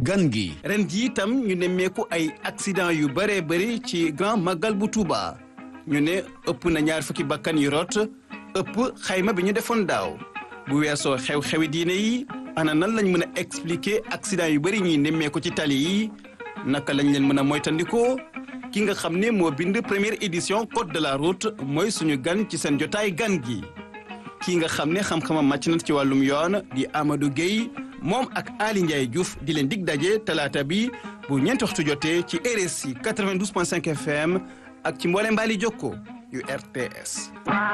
gan gi ren ji itam ñu nemmeeku ay accident yu bëree bëri ci grand magal bu Touba ñu ne ëpp na ñaar fukki bakkan yu rot ëpp xayma bi ñu defoon daaw bu weesoo xew-xewi diine yi ana nan lañ mën a expliquer accident yu bëri ñuy nemmeeku ci tali yi naka lañ leen mën a moytandikoo ki nga xam ne moo bind première édition code de la route mooy suñu gan ci seen jotaay gan gi kii nga xam ne xam-xamam màcc na ci wàllum yoon di Amadou Gueye moom ak Ali Ndiaye Diouf di leen dig daje talaata bi bu ñeenti waxtu jotee ci RSI 92.5 FM ak ci mboole mbaali jokko yu RTS